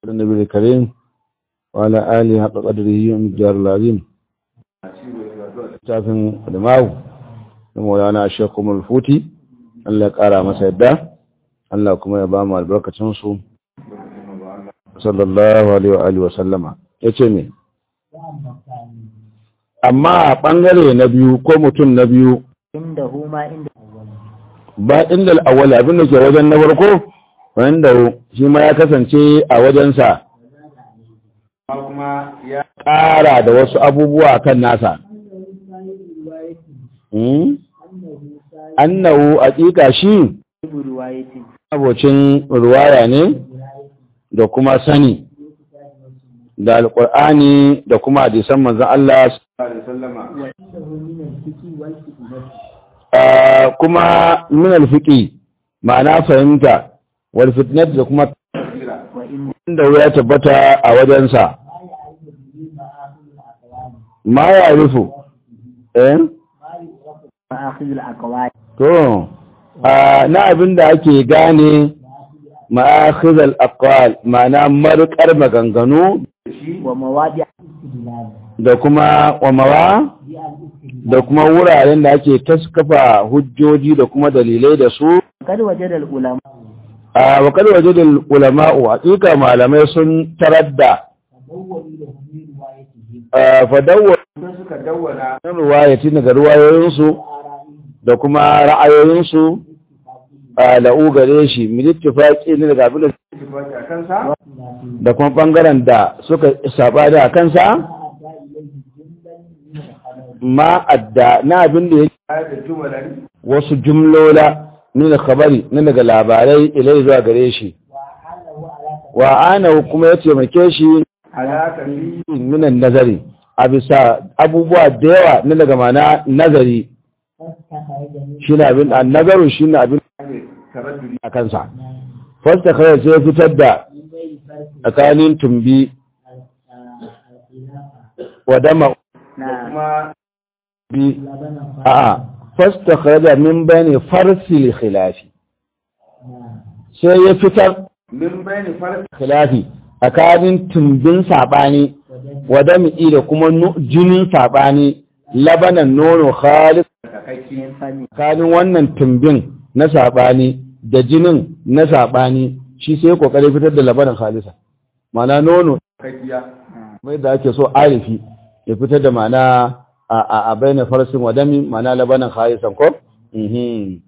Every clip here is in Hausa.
النبي الكريم وعلى آله حق قدره ومقدار العظيم tafin Adamawu da Maulana Sheikh Umar Futi Allah ya kara masa yadda Allah kuma ya ba mu albarkacin su sallallahu alaihi wa alihi wa sallama yace me amma a bangare na biyu ko mutum na biyu inda huma inda ba inda al-awwal abin da ke wajen na farko wanda shi ma ya kasance a wajensa kuma ya ƙara da wasu abubuwa kan nasa annahu aƙiƙa shi ruwayatin abocin ruwaya ne da kuma sani da alƙur'ani da kuma hadisan manzon Allah Ah, kuma min alfiqi ma'ana fahimta wal fitnat da kuma wa inda inda ya tabbata a wajensa ma ya rufu eh ma'akhidul aqwal to a na abin da ake gane ma'akhizal aqwal ma'ana marƙar maganganu wa mawadi da kuma wamawa da kuma wuraren da ake taskafa hujjoji da kuma dalilai da su kad wajada al ulama a wakar waje da ulama'u hakika malamai sun tarar da fadawar suka dawwana ruwayati daga ruwayoyinsu da kuma ra'ayoyinsu a la'u gare shi milittifaki ne daga abin da da kuma bangaren da suka saba da kansa ma adda na abin da yake wasu jumlola ne da khabari ne daga labarai ilai zuwa gare shi wa ana kuma ya taimake shi minan nazari a bisa abubuwa da yawa na daga mana nazari shi na abin a nazarin shi na abin a kansa fasta kawai sai fitar da tsakanin tumbi wa dama na bi a fasta kawai min bayani farsil khilafi sai ya fitar min bayani farko khilafi tsakanin tumbin saɓani wa dami'i da kuma nu- jinin saɓani labanan nono khalis min fani tsakanin wannan tumbin na saɓani da jinin na saɓani shi sai kokari fitar da labanan khalisa mana nono kakkiya mai da ake so arifi ya fitar da mana a a a bayan farsin wa dami mana labanan khalisan ko mhm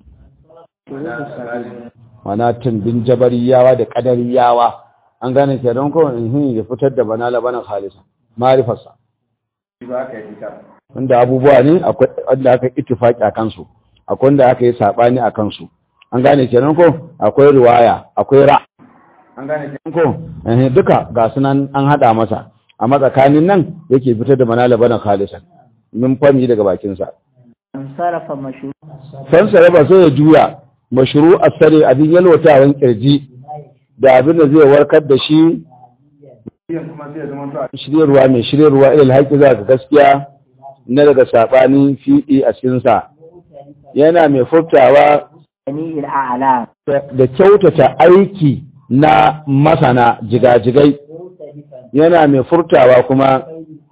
mana tumbin jabariyawa da kadariyawa an gane ke don ko mhm ya fitar da bana labanan khalisa marifarsa ba ka yi ta wanda abubuwa ne akwai wanda aka ittifaki a kansu akwai wanda aka yi sabani a kansu an gane kenan ko akwai riwaya akwai ra an gane ke ko eh duka ga sunan an hada masa amma tsakanin nan yake fitar da manala bana khalisan min fami daga bakin sa an sarafa mashru san saraba sai ya juya mashru asari abin yalwatawan kirji da abin da zai warkar da shi yin kuma zai zama to a shiryarwa mai shiryarwa ilal haƙi za ga gaskiya na daga saɓanin fi'i a cikinsa yana mai furtawa jami'il a'la da kyautata aiki na masana jigajigai yana mai furtawa kuma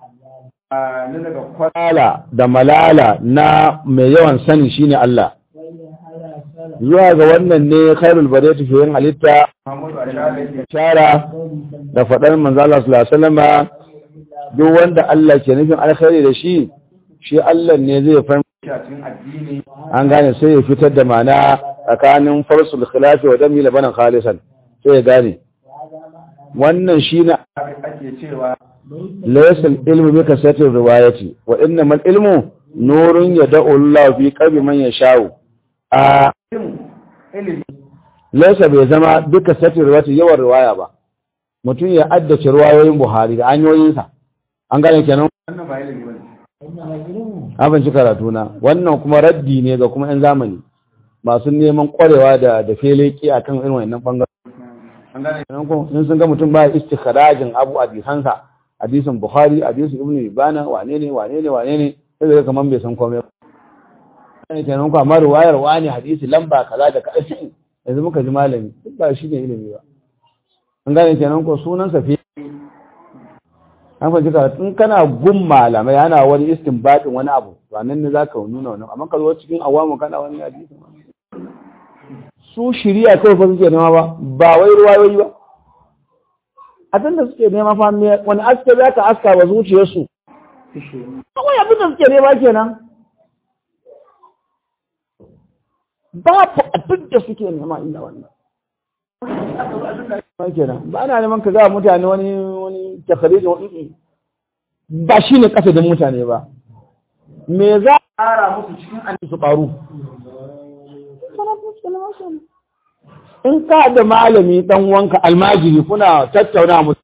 a na daga kwata kwala da malala na mai yawan sani shine Allah zuwa ga wannan ne khairul bariyati fi yin halitta Muhammadu a shaɗe shara da faɗar manzo Allah sallallahu alaihi wasallama duk wanda Allah ke nufin alkhairi da shi shi Allah ne zai fahimta cikin addini an gane sai ya fitar da mana tsakanin farsul khilafi wa dami labanan khalisan sai ya gane wannan shine ake cewa laysa ilmu bi kasati riwayati wa innamal ilmu nurun yad'u Allah fi qalbi man yasha'u a ilimi laysa bai zama bi kasati riwayati yawan riwaya ba mutum ya addace riwayoyin Buhari da hanyoyinsa an gane kenan wannan ba ilimi bane an fahimci karatu na wannan kuma raddi ne ga kuma 'yan zamani masu neman kwarewa da da feleki a kan irin wannan bangaren an gane Sannan ko in sun ga mutum ba istikharajin abu a hadisansa hadisin bukhari hadisin ibnu ibana wane ne wane ne wane ne sai ga kaman bai san komai ba ne kenan ko amma ruwayar wani hadisi lamba kaza da kaza yanzu muka ji malami duk ba shi ne ilimi ba an gane kenan ko sunan sa fi an fahimci ka in kana gun malamai ana wani istinbadin wani abu to nan ne zaka nuna wannan amma ka zo cikin awamu kana wani hadisi su shiriya kawai fa suke nema ba ba wai ruwayoyi ba abin da suke nema fa me wani aske za ka aska wa zuciyarsu kawai abin da suke nema kenan babu abin da suke nema illa wannan kenan ba ana neman ka ga mutane wani wani takharijin wani ba shi ne kasadin mutane ba me za a ƙara musu cikin an su ƙaru in ka da malami dan wanka almajiri kuna tattauna musu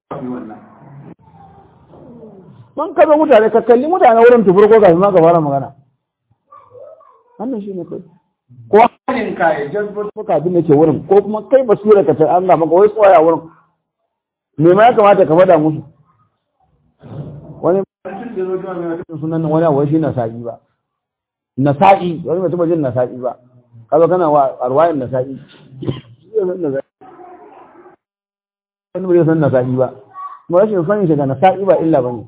man ka zo mutane ka kalli mutane wurin tufur ko kafin ma ka fara magana wannan shi ne kai ko Hanin ka ya jazbar ko kafin da ke wurin ko kuma kai basira ka ta an ga maka wai tsaya wurin me ma ya kamata ka faɗa musu wani mutum da zo jiwa mai wata sunan wani abu shi nasa'i ba nasa'i wani mutum ba jin nasa'i ba kazo kana wa arwayin nasa'i wani bai san nasa'i ba kuma rashin sanin shi ga nasa'i ba illa bane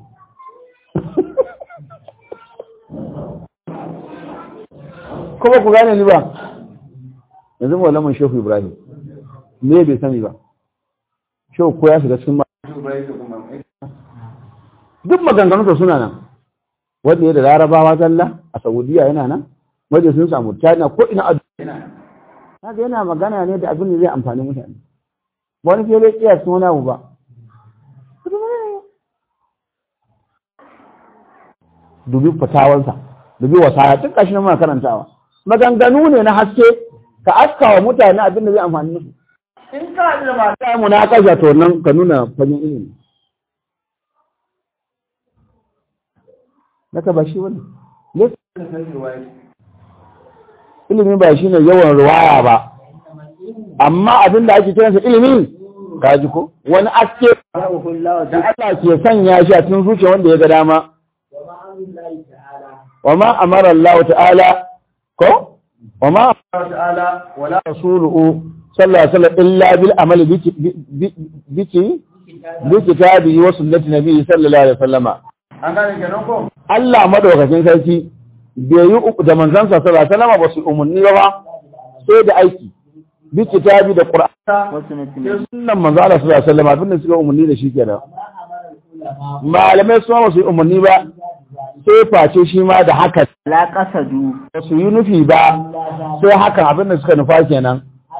kuma ku gane ni ba yanzu malamin shehu ibrahim me bai sani ba shehu ko ya shiga cikin duk maganganunsa suna nan wanda ya da larabawa zalla a saudiya yana nan wanda sun samu china ko ina a haka yana magana ne da abin da zai amfani mutane wani ke dai kiya sun wani abu ba dubi fatawansa dubi wasaya tun kashi na muna karantawa maganganu ne na haske ka aska wa mutane abin da zai amfani musu in ka da mata mu na kasha to nan ka nuna fagen ilimi naka ba shi wani ilimi ba shi ne yawan ruwaya ba amma abin da ake kiransa ilimi ka ji ko wani aske da Allah ke sanya shi a cikin zuciya wanda ya ga dama wa ma amara Allah ta'ala ko wa ma ta'ala wala rasuluhu sallallahu alaihi wasallam illa bil amali biki biki bi kitabi wa sunnati nabi sallallahu alaihi wasallama an gane kenan ko Allah madaukakin sarki bai yi uku da manzansa sallallahu alaihi wasallam ba su umarni ba sai da aiki bi kitabi da qur'ani wasu na sai sunnan manzo Allah sallallahu alaihi wasallam abin da suka umarni da shi kenan malamai su ma su yi umarni ba sai face shi ma da haka la kasadu ba su yi nufi ba sai hakan abin da suka nufa kenan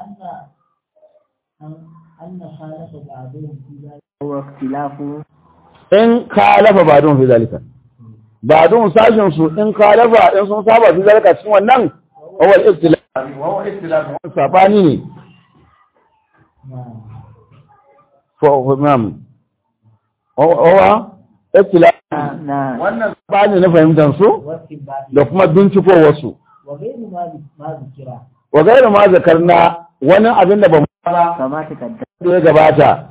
wa ikhtilafu in kalafa ba don fi zalika ba don sashin su in kalafa in sun saba fi zalika cikin wannan awal istilaf wa huwa ikhtilaf sabani ne for imam owa istilaf na wannan sabani na fahimtar su da kuma binciko wasu wa gairu ma zakarna wani abin da ba mu kama ta kadda da ya gabata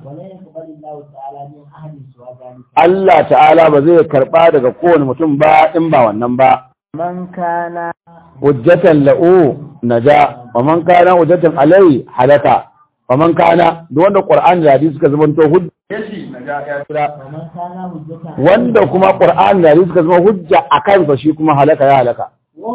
Allah ta'ala ba zai karba daga kowane mutum ba in ba wannan ba man kana hujjatan la'u naja wa man kana hujjatan alai halaka wa man kana duk wanda qur'ani da hadisi suka zama to hujja yashi na ja ya wanda kuma qur'ani da hadisi suka zama hujja akan sa shi kuma halaka ya halaka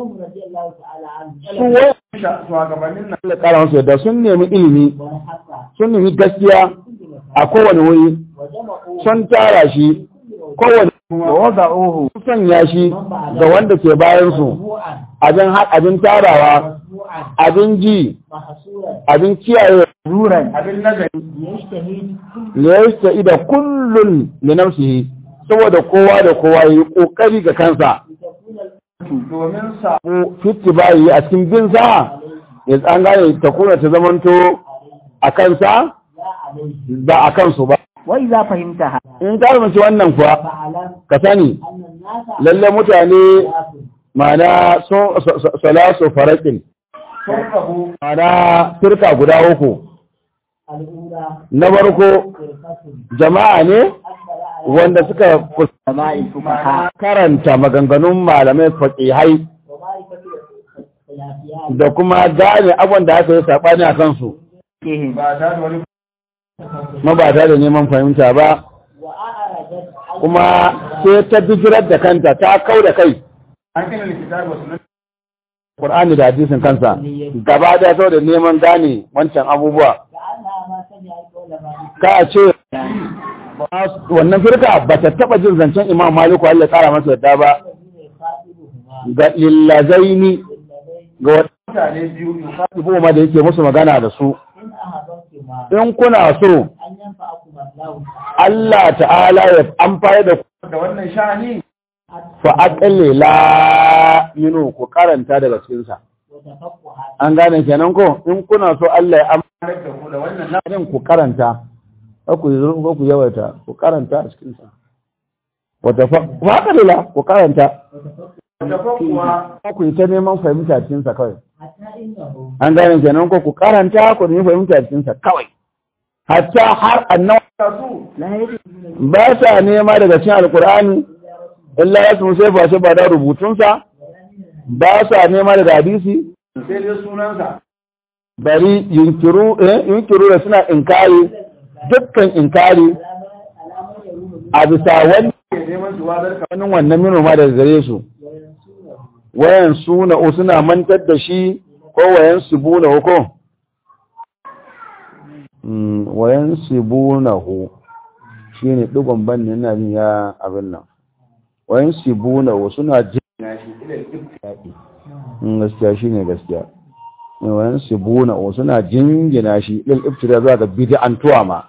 su wai sha shugabannin nan Allah kara musu yadda sun nemi ilimi sun nemi gaskiya a kowane wuri sun tara shi kowane wada'uhu sun sanya shi ga wanda ke bayan su abin ha- abin tarawa abin ji abin kiyaye zuran abin nazari liyasta ida kullun li nafsihi saboda kowa da kowa yi kokari ga kansa domin sa ko fitti bayi a cikin bin sa ya an gane ta kuna ta zamanto a kansa ba a kansu ba wai za fahimta ha in ka mace wannan kuwa ka sani lalle mutane mana sun salasu farakin sun rabu mana firka guda uku na farko jama'a ne wanda suka sama'i fuqaha karanta maganganun malamai faƙihai da kuma gane abin da aka yi saɓani a kansu kihim ba ta da wani ma ba tare da neman fahimta ba kuma sai ta bijirar da kanta ta kau da kai an kina likita ba sunan Qur'ani da hadisin kansa gaba da saboda neman gane wancan abubuwa ka ce wannan firka ba ta taba jin zancen Imam Maliku Allah ya tsara masa yadda ba ga lillazaini ga wata mutane biyu in ma da yake musu magana da su in kuna so Allah ta'ala ya amfani da ku da wannan sha'ani fa aqalli la yinu ku karanta daga cikin sa an gane kenan ko in kuna so Allah ya amfani da ku da wannan da ku karanta ba ku yi ko ku yawaita ku karanta a cikin sa wa aqalli la ku karanta da kuwa ba ku yi ta neman fahimta cikin sa kawai an gane kenan ko ku karanta ku nemi fahimta cikin sa kawai hatta har annabi su ba sa nema daga cikin alkur'ani illa ya sun sai fashe ba da rubutunsa ba sa nema daga hadisi sai dai sunansa bari yunkiru eh yunkiru da suna inkari dukkan inkari a bisa wani ke neman su wadar ka wani wannan minoma daga gare su wayan suna o suna mantar da shi ko wayan subuna ko Mm, wayan sibunahu shine digon banne ina jin ya abin nan wayan sibunahu suna jin na shi ila ibtadi Mm, gaskiya shine gaskiya Mm, wayan sibunahu suna jingina shi lil ibtida zuwa ga bid'antuwa ma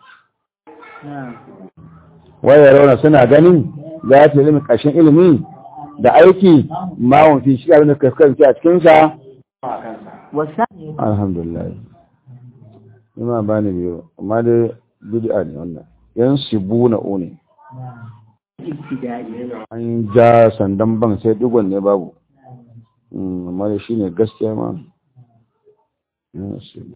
waya rauna suna ganin za ta ilimi kashin ilimi da aiki ma won fi shi abin da kaskanci a cikin sa a kansa wasa alhamdulillah ima ba ni biyu amma dai bid'a ne wannan yan sibuna ne ibtida'i an ja sandan ban sai digon ne babu Mm, amma da shi ne gaskiya ma Yan sibu-